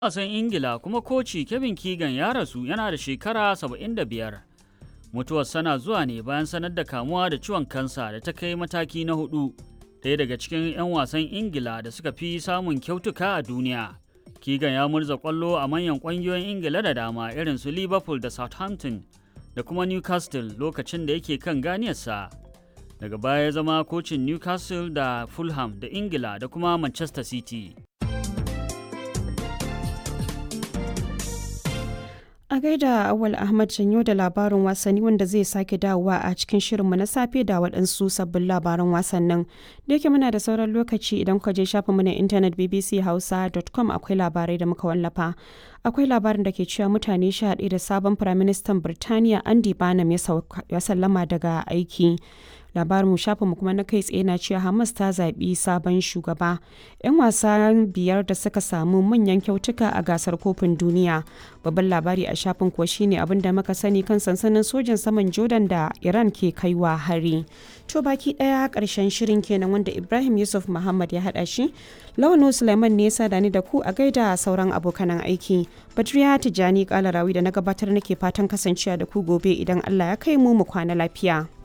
wasan Ingila kuma koci Kevin Keegan ya rasu yana da shekara 75. Mutuwar sana zuwa ne bayan sanar da kamuwa da ciwon kansa da ta kai mataki na hudu. Ɗaya daga cikin 'yan wasan Ingila da suka fi samun kyautuka a duniya. Keegan ya murza kwallo a manyan ƙungiyoyin Ingila da dama irin su Liverpool da Southampton da kuma Newcastle lokacin da yake kan ganiyarsa. Daga baya ya zama kocin Newcastle da Fulham da Ingila da kuma Manchester City. A gaida Awal Ahmad Janyo da labarin wasanni wanda zai sake dawowa a cikin shirinmu na safe da waɗansu sabbin labaran wasannin. Da yake muna da sauran lokaci idan kuka je shafinmu na intanet bbchausa.com akwai labarai da muka wallafa. Akwai labarin da ke cewa mutane sha da sabon Firaministan Birtaniya Andy Barnum ya sallama daga aiki. labarin mu shafinmu kuma na kai tsaye na cewa hamas ta zaɓi sabon shugaba yan wasa biyar da suka samu manyan kyautuka a gasar kofin duniya babban labari a shafin kuwa shine abin da muka sani kan sansanin sojin saman jordan da iran ke kaiwa hari to baki daya karshen shirin kenan wanda ibrahim yusuf muhammad ya hada shi launu suleiman ne ya da ni da ku a gaida sauran abokanan aiki badriya tijjani kalarawi da na gabatar nake fatan kasancewa da ku gobe idan allah ya kai mu mu kwana lafiya